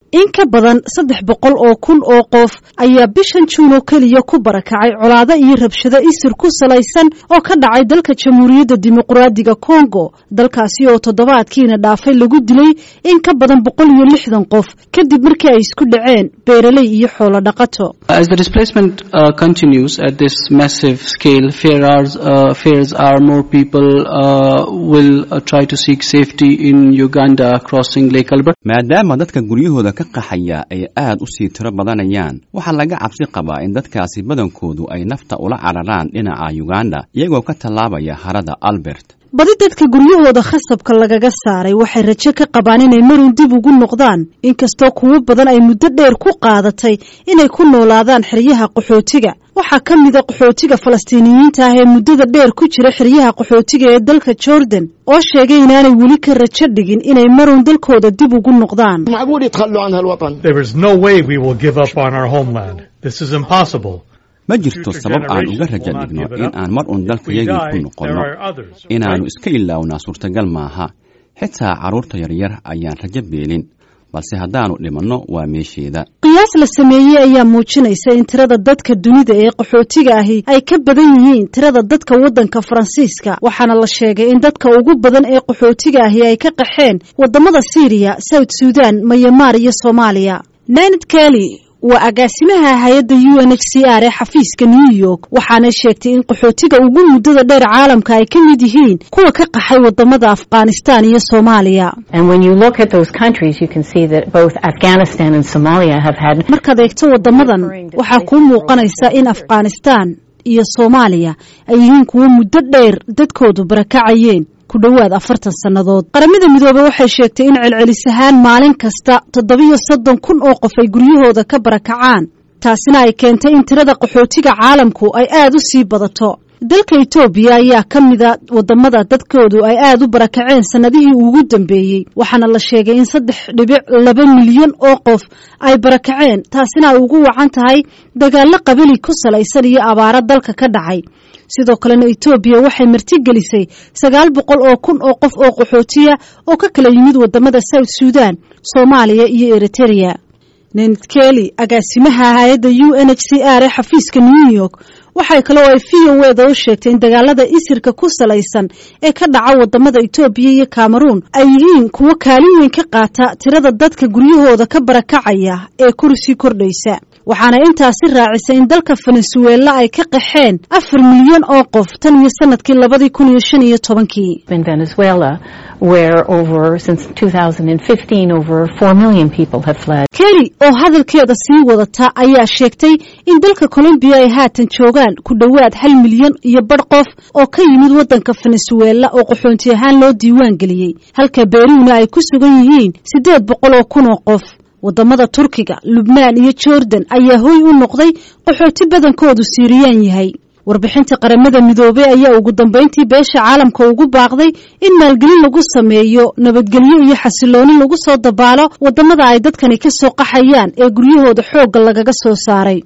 in ka badan saddex boqol oo kun oo qof ayaa bishan juun oo keliya ku barakacay colaado iyo rabshado isir ku salaysan oo ka dhacay dalka jamhuuriyadda dimuqraadiga kongo dalkaasi oo toddobaadkiina dhaafay lagu dilay in ka badan boqol iyo lixdan qof kadib markii ay isku dhaceen beeraley iyo xoolo dhaqato As the displacement uh, continues at this massive scale, fears, uh, fears are more people uh, will uh, try to seek safety in Uganda crossing Lake Albert. maadaama dadka guryahooda ka qaxaya ay aad u sii tiro badanayaan waxaa laga cabsi qabaa in dadkaasi badankoodu ay nafta ula cararaan dhinaca uganda iyagoo ka tallaabaya harada albert badi dadka guryahooda khasabka lagaga saaray waxay rajo ka qabaan inay marun dib ugu noqdaan inkastoo kuwo badan ay muddo dheer ku qaadatay inay ku noolaadaan xeryaha qaxootiga waxaa ka mida qaxootiga falastiiniyiinta ah ee muddada dheer ku jira xeryaha qaxootiga ee dalka jordan oo sheegay inaanay weli ka rajo dhigin inay marun dalkooda dib ugu noqdaan معقول يتخلوا عن هالوطن There is no way we will give up on our homeland. This is impossible. ma jirto sabab aan uga rajo dhigno in aan mar un dalkayagii ku noqonno inaannu iska ilaawnaa suurtagal maaha xitaa carruurta yaryar ayaan rajo beelin balse haddaannu dhimanno waa meesheeda qiyaas la sameeyey ayaa muujinaysa in tirada dadka dunida ee qaxootiga ahi ay ka badan yihiin tirada dadka waddanka faransiiska waxaana la sheegay in dadka ugu badan ee qaxootiga ahi ay ka qaxeen waddamada siiriya south sudan mayamaar iyo soomaaliya nanad keli waa agaasimaha hay-adda u n h c r ee xafiiska new york waxaanay sheegtay in qaxootiga ugu muddada dheer caalamka ay ka mid yihiin kuwa ka qaxay waddamada afghanistan iyo soomaaliya And when you look at those countries, you can see that both Afghanistan and Somalia have had markaad eegto waddamadan waxaa kuu muuqanaysa in afghanistan iyo soomaaliya ay yihiin kuwo muddo dheer dadkoodu barakacayeen ku dhowaad afartan sannadood qaramada midoobey waxay sheegtay in celcelis ahaan maalin kasta toddobiyo soddon kun oo qof ay guryahooda ka barakacaan taasina ay keentay in tirada qaxootiga caalamku ay aad u sii badato dalka etoobiya ayaa ka mida waddamada dadkoodu ay aad u barakaceen sannadihii ugu dambeeyey waxaana la sheegay in saddex dhibic laba milyan oo qof ay barakaceen taasina ay ugu wacan tahay dagaallo qabali ku salaysan iyo abaaro dalka ka dhacay sidoo kalena etoobiya waxay martigelisay sagaal boqol oo kun oo qof oo qaxootiya oo ka kala yimid waddamada south sudan soomaaliya iyo eritereya nenad keli agaasimaha hay-adda u n h c r ee xafiiska new york waxay kaloo ay v o eda u sheegtay in dagaalada isirka ku salaysan ee ka dhaca waddamada etoobiya iyo cameroun ay yihiin kuwo kaalin weyn ka qaata tirada dadka guryahooda ka barakacaya ee kursii kordhaysa waxaana intaasi raacisay in dalka venezuela ay ka qaxeen afar milyan oo qof tan iyo sanadkii labadii kun iyo shan iyo tobankii in Venezuela, where over since 2015 over 4 million people have fled. keli oo hadalkeeda sii wadata ayaa sheegtay in dalka colombiya ay haatan joogaan ku dhowaad hal milyan iyo badh qof oo ka yimid waddanka venezuela oo qaxoonti ahaan loo diiwaan geliyey halka beruuna ay ku sugan yihiin siddeed boqol oo kun oo qof waddamada turkiga lubnaan iyo jordan ayaa hoy u noqday qaxooti badankoodu siiriyaan yahay warbixinta qaramada midoobey ayaa ugu dambayntii beesha caalamka ugu baaqday in maalgelin lagu sameeyo nabadgelyo iyo xasilooni lagu soo dabaalo waddamada ay dadkani ka soo qaxayaan ee guryahooda xoogga lagaga soo saaray